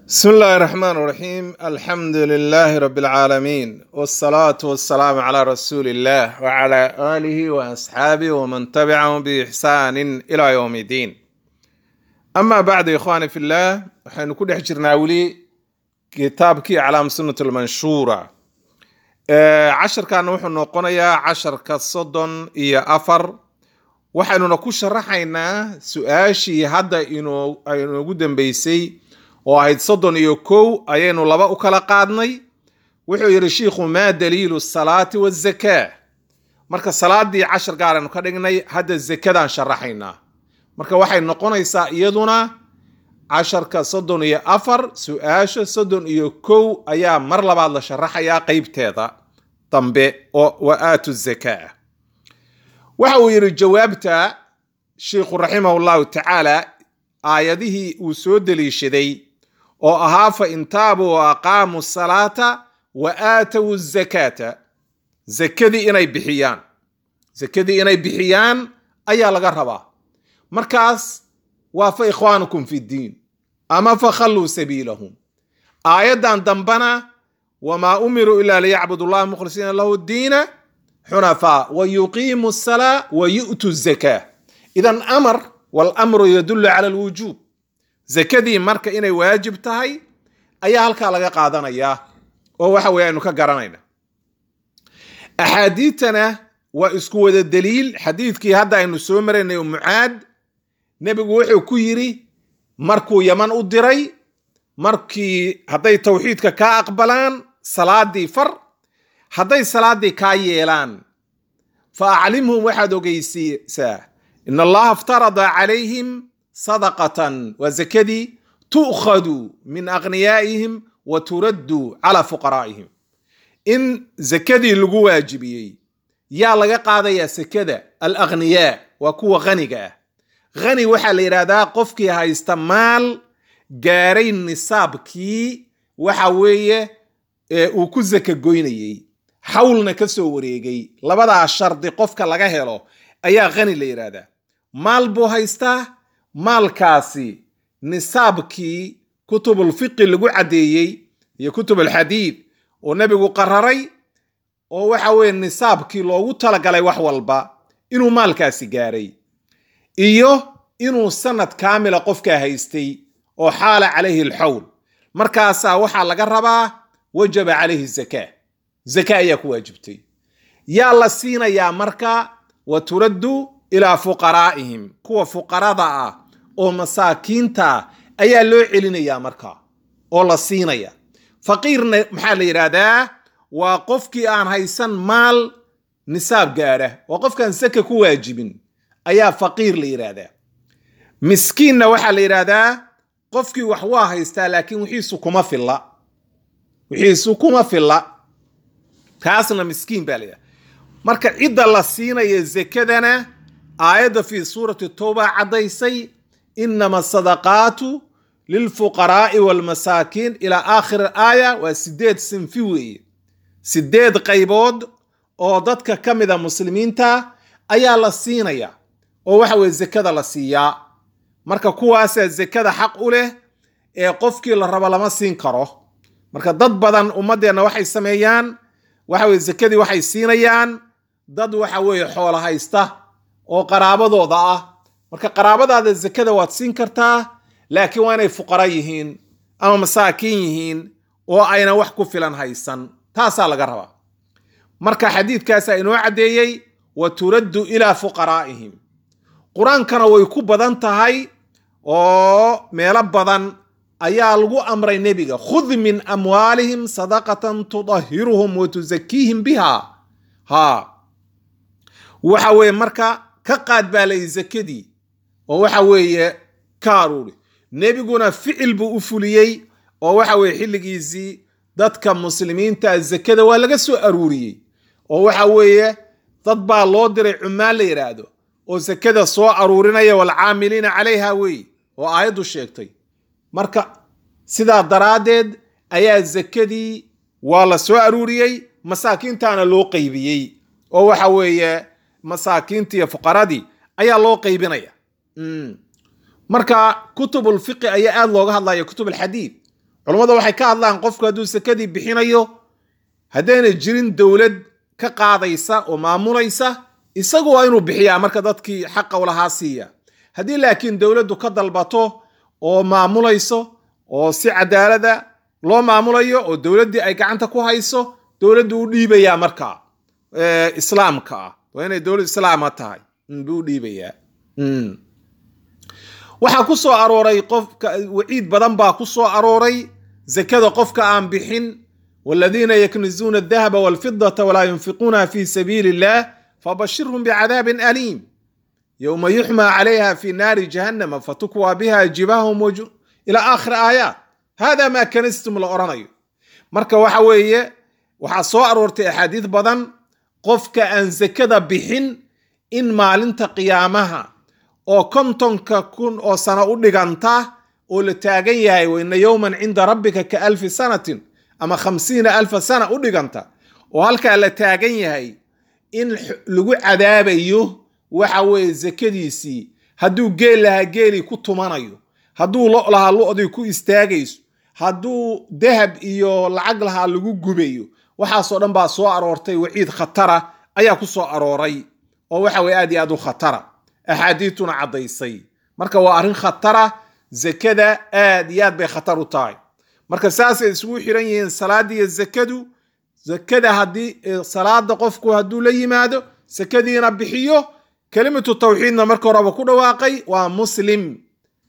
بسم الله الرحمن الرحيم الحمد لله رب العالمين والصلاة والسلام على رسول الله وعلى آله وأصحابه ومن تبعهم بإحسان إلى يوم الدين أما بعد يا إخواني في الله وحين كل حجرنا ولي كتابك على سنة المنشورة آه، عشر كان وحن نقنيا عشر كالصدن إيا أفر waxaynuna ku sharaxaynaa su-aashii hadda inoo inoogu dambeysay oo ahayd soddon iyo kow ayaynu laba u kala qaadnay wuxuu yidhi shiikhu maa daliilu salaati wazakaa marka salaadii cashar gaaraynu ka dhignay hadda zakadaan sharaxaynaa marka waxay noqonaysaa iyaduna casharka soddon iyo afar su-aasha soddon iyo kow ayaa mar labaad la sharaxayaa qeybteeda dambe oo wa aatu zakaa waxa uu yidhi jawaabta sheikhu raximahu llahu tacaala aayadihii uu soo deliishaday oo ahaa fa in taabuu wa aqaamuu salaata wa aatow zakaata zakadii inay bixiyaan zakadii inay bixiyaan ayaa laga rabaa markaas waa fa ikhwaanukum fi ddiin ama fa khalluu sabiilahum aayaddan dambana wamaa umiruu ilaa liyacbudu llaha mukhlisiina lahu diina xunafaa wa yuqiimu salaa wa yu'tu zakaa idan amar walamru yadullu cala alwujuub zakadii marka inay waajib tahay ayaa halkaa laga qaadanayaa oo waxa weye aynu ka garanayna axaadiidtana waa isku wada daliil xadiidkii hadda aynu soo maraynay mucaad nebigu wuxuu ku yidhi markuu yaman u diray markii hadday tawxiidka kaa aqbalaan salaadii far hadday salaadii kaa yeelaan fa aclimhum waxaad ogeysiisaa in allaha iftarada calayhim sadaqatan waa zakadii tu'khadu min aghniyaa'ihim wa turaddu calaa fuqaraa'ihim in zakadii lagu waajibiyey yaa laga qaadayaa sakada alaghniyaa waa kuwa khaniga ah khani waxaa la yidhahdaa qofkii haysta maal gaaray nisaabkii waxa weeye uu ku zaka goynayey xawlna ka soo wareegay labadaa shardi qofka laga helo ayaa khani la yidhaahdaa maal buu haystaa maalkaasi nisaabkii kutubulfiqi lagu caddeeyey iyo kutubulxadiid oo nebigu qararay oo waxa weeye nisaabkii loogu talagalay wax walba inuu maalkaasi gaaray iyo inuu sanad kaamila qofkaa haystay oo xaala calayhi alxawl markaasaa waxaa laga rabaa wajaba calayhi zakaa zaka ayaa ku waajibtay yaa la siinayaa marka wa turaddu ilaa fuqaraa'ihim kuwa fuqarada ah oo masaakiinta ah ayaa loo celinayaa marka oo la siinaya faqiirna maxaa la yidhaahdaa waa qofkii aan haysan maal nisaab gaadha waa qofkaan saka ku waajibin ayaa faqiir la yidhaahdaa miskiinna waxaa la yidhaahdaa qofkii wax waa haystaa laakiin wixiisu kuma filla wixiisu kuma filla kaasna miskiin baa layidhaha marka cidda la siinaya zakadana aayadda fii suurati towba caddaysay inama asadaqaatu lilfuqaraa'i waalmasaakiin ilaa aakhir aaya waa sideed sinfi weeye sideed qaybood oo dadka ka mida muslimiinta ayaa la siinaya oo waxa weye zakada la siiyaa marka kuwaasaa zakada xaq u leh ee qofkii la rabo lama siin karo marka dad badan ummaddeenna waxay sameeyaan waxa weye zakadii waxay siinayaan dad waxa weeye xoolo haysta oo qaraabadooda ah marka qaraabadaada zakada waad siin kartaa laakiin waa inay fuqara yihiin ama masaakiin yihiin oo ayna wax ku filan haysan taasaa laga rabaa marka xadiidkaasaa inoo caddeeyey wa turaddu ilaa fuqaraa'ihim qur-aankana way ku badan tahay oo meelo badan ayaa lagu amray nebiga khud min amwaalihim sadaqatan tudahiruhum wa tusakiihim biha ha waxa weeye marka ka qaad baa layi zakadii oo waxa weeye ka aruuri nebiguna ficil buu u fuliyey oo waxa weeye xilligiisii dadka muslimiinta zakada waa laga soo aruuriyey oo waxa weeye dad baa loo diray cumaan la yidhaahdo oo zakada soo aruurinaya waalcaamiliina calayha weeye oo aayaddu sheegtay marka sidaa daraaddeed ayaa zakadii waa la soo aruuriyey masaakiintaana loo qaybiyey oo waxa weeye masaakiintii iyo fuqaradii ayaa loo qaybinaya marka kutubulfiqi ayaa aada looga hadlaya kutub alxadiid culammada waxay ka hadlaan qofku hadduu sakadii bixinayo haddayna jirin dowlad ka qaadaysa oo maamulaysa isagu waa inuu bixiyaa marka dadkii xaqa ulahaa siiya haddii laakiin dowladdu ka dalbato oo maamulayso oo si cadaalada loo maamulayo oo dowladdii ay gacanta ku hayso dowladdu u dhiibayaa markaa islaamka ah waa inay dowlad islaama tahay buu u dhiibayaa waxaa ku soo arooray qofka waciid badan baa ku soo arooray zakada qofka aan bixin waladiina yaknizuuna adahaba walfidata walaa yunfiquunaha fi sabiili illah fabashirhum bicadaabin aliim yowma yuxmaa calayha fi naari jahannama fatukwaa biha jibahum ila aakhiri aayaat hada maa kanistum la odhanayo marka waxa weeye waxaa soo aroortay axaadiid badan qofka aan zakada bixin in maalinta qiyaamaha oo kontonka kun oo sano u dhiganta oo la taagan yahay waina yowman cinda rabbika ka alfi sanatin ama khamsiina alfa sana u dhiganta oo halkaa la taagan yahay in lagu cadaabayo waxa weeye zakadiisii hadduu geel lahaa geelii ku tumanayo hadduu lo lahaa lo-dii ku istaagayso hadduu dahab iyo lacag lahaa lagu gubayo waxaasoo dhan baa soo aroortay waciid khatara ayaa ku soo arooray oo waxa weye aad iyo aad u khatara axaadiituna caddaysay marka waa arrin khatara zakada aad iyo aad bay khatar u tahay marka saasay isugu xiran yihiin salaada iyo zakadu zakada haddii salaada qofku hadduu la yimaado sakadiina bixiyo kelimatu tawxiidna marka horeba ku dhawaaqay waa muslim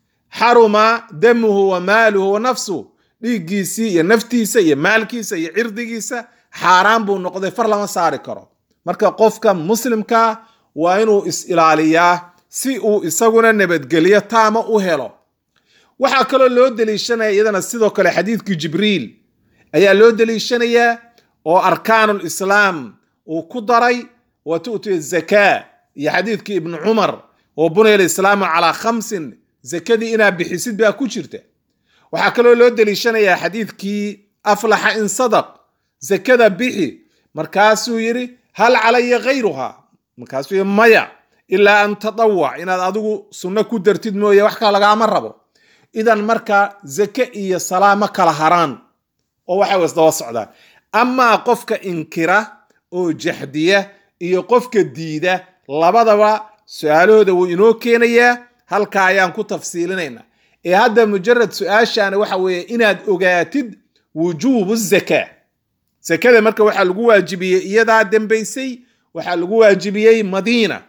xaruma damuhu wa maaluhu wa nafsuh dhiiggiisii iyo naftiisa iyo maalkiisa iyo cirdigiisa xaaraan buu noqday far lama saari karo marka qofka muslimkaa waa inuu is-ilaaliyaa si uu isaguna nabadgelyo taama u helo waxaa kaloo loo deliishanaya iyadana sidoo kale xadiidkii jibriil ayaa loo deliishanayaa oo arkaanul islaam uu ku daray wa tu'ti zakaa iyo xadiidkii ibnu cumar oo bunaya alislaamu calaa khamsin zakadii inaa bixisid baa ku jirta waxaa kaloo loo deliishanayaa xadiidkii aflaxa in sadaq zakada bixi markaasuu yidhi hal calaya khayruha markaasuu yidhi maya ilaa an tadawac inaad adigu sunno ku dartid mooye wax kale lagaama rabo idan marka zake iyo salaa ma kala haraan oo waxay isdaba socdaan amaa qofka inkira oo jaxdiya iyo qofka diida labadaba su-aalahooda wuu inoo keenayaa halkaa ayaan ku tafsiilinayna ee hadda mujarad su-aashaani waxa weeye inaad ogaatid wujuubu zakaa zakada marka waxaa lagu waajibiyey iyadaa dembaysay waxaa lagu waajibiyey madiina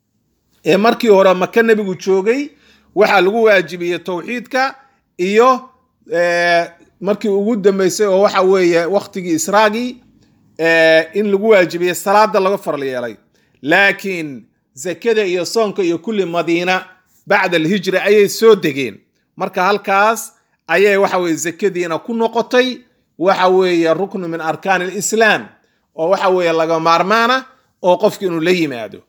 ee markii hore maka nebigu joogay waxaa lagu waajibiyey towxiidka iyo markii ugu dambeysay oo waxa weeye waktigii israagii in lagu waajibiyey salaada laga faral yeelay laakiin zakada iyo soonka iyo kulli madiina bacda alhijra ayay soo degeen marka halkaas ayay waxa weye zakadiina ku noqotay waxa weeye ruknu min arkaan alislaam oo waxa weeye laga maarmaana oo qofki inuu la yimaado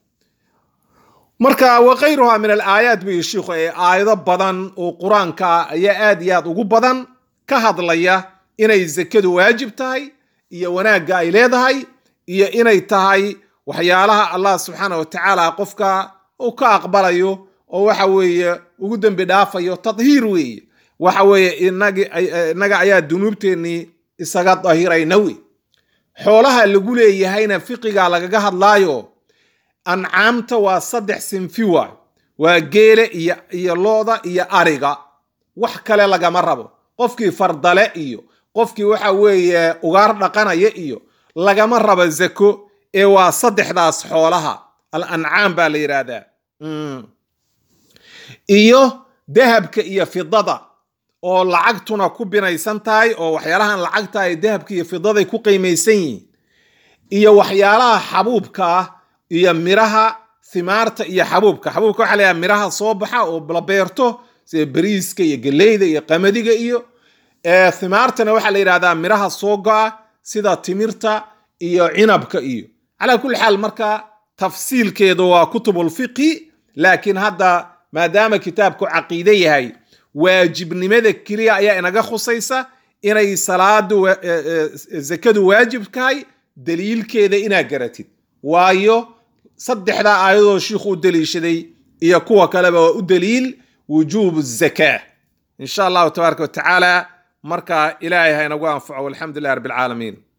marka wakayruha min alaayaat buyi shiikhu ee aayado badan oo qur-aanka ah ayaa aad iyo aad ugu badan ka hadlaya inay zakadu waajib tahay iyo wanaagga ay leedahay iyo inay tahay waxyaalaha allah subxaana wa tacaala qofka uu ka aqbalayo oo waxa weeye ugu dembi dhaafayo tadhiir weeye waxa weeye inaga ayaa dunuubteennii isaga dahirayna wey xoolaha lagu leeyahayna fiqiga lagaga hadlaayo ancaamta waa saddex sinfi waayo waa geele iyo iyo looda iyo ariga wax kale lagama rabo qofkii fardale iyo qofkii waxa weeye ugaar dhaqanaya iyo lagama rabo zako ee waa saddexdaas xoolaha al ancaam baa la yidhaahdaa iyo dahabka iyo fidada oo lacagtuna ku binaysan tahay oo waxyaalahan lacagta ay dahabka iyo fidaday ku qiimaysan yihiin iyo waxyaalaha xabuubka ah iyo miraha thimaarta iyo xabuubka xabuubka waxa layaha miraha soo baxa oo la beerto sida bariiska iyo geleyda iyo qamadiga iyo thimaartana waxaa la yidhahdaa miraha soo go-a sida timirta iyo cinabka iyo calaa kulli xaal marka tafsiilkeedu waa kutubulfiqhi laakiin hadda maadaama kitaabku caqiide yahay waajibnimada keliya ayaa inaga khusaysa inay salaadu zakadu waajib tahay daliilkeeda inaa garatid waayo saddexdaa aayadoo shiikhu u daliishaday iyo kuwa kaleba waa u daliil wujuubu zakaa insha allahu tabaaraka watacaala marka ilaahay ha inagu anfaco walxamdu lilah rabbi alcaalamiin